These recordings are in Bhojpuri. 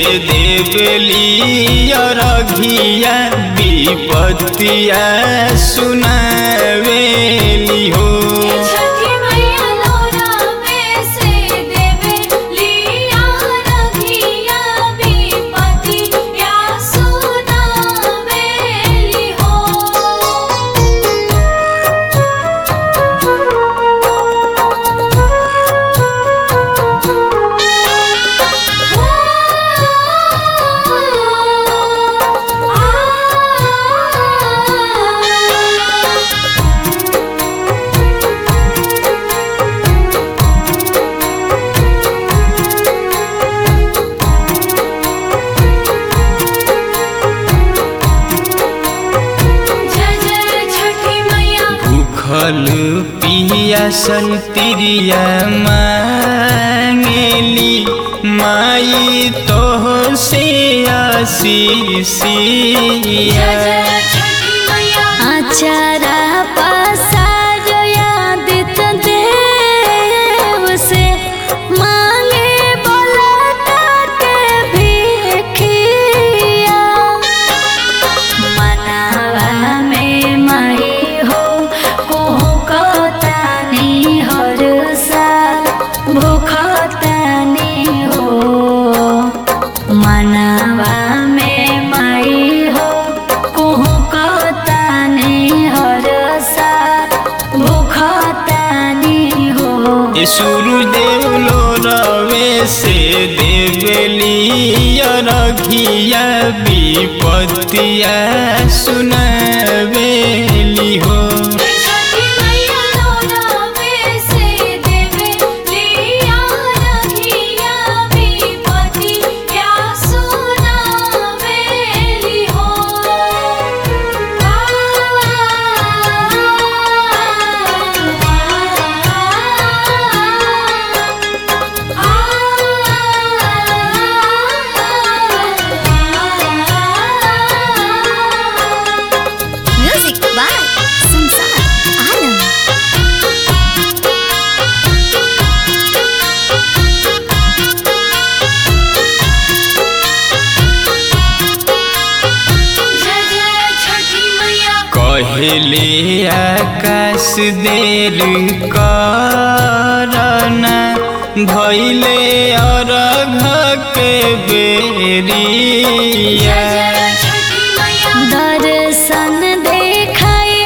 देवली रघिया विपत्तिया सुनावेली हो छठी मैया लोरा में से देवे लिया रघिया विपति या सुनावेली हो जय जय छठी मैया भूखल पियासल तिरिया मांगेली माई तो से आशीषिया जय जय छठी मैया आचारा पसार यादित देव से मांगे बोला के भिखिया मनावा में मई हो कोहू कतानी हर साल भूखतानी हो मनावा में मई हो कोहू कतानी हर साल भूखतानी हो सूर्यदेव लो रवे से देवली रघिया विपत्तिया सुनावेली हो छठी मैया लोरा में से देवे लिया रघिया विपति या सुनावेली हो म्यूजिक बाय संसार आलम जय जय छठी मैया कहले आकाश देर करना भैले अरघ के बेरिया छठी मैया दर्शन देखाई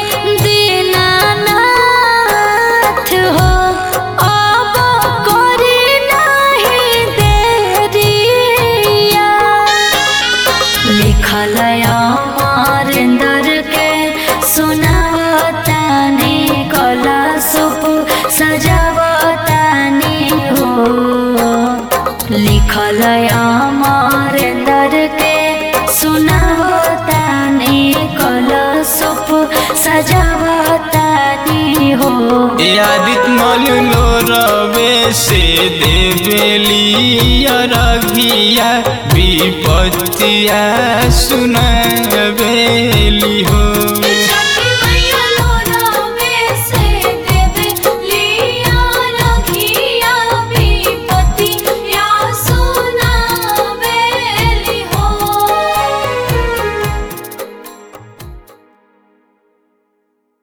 दीनानाथ हो अब करी नहीं देरिया लिखल अमरेंद्र के सुनावतानी कला सुप सजावतानी हो लिखल अमरेंद्र के सुनावतानी कला सुप सजावतानी हो आदित मल लो रवे से देवली रघिया विपत्तिया सुनावेली हो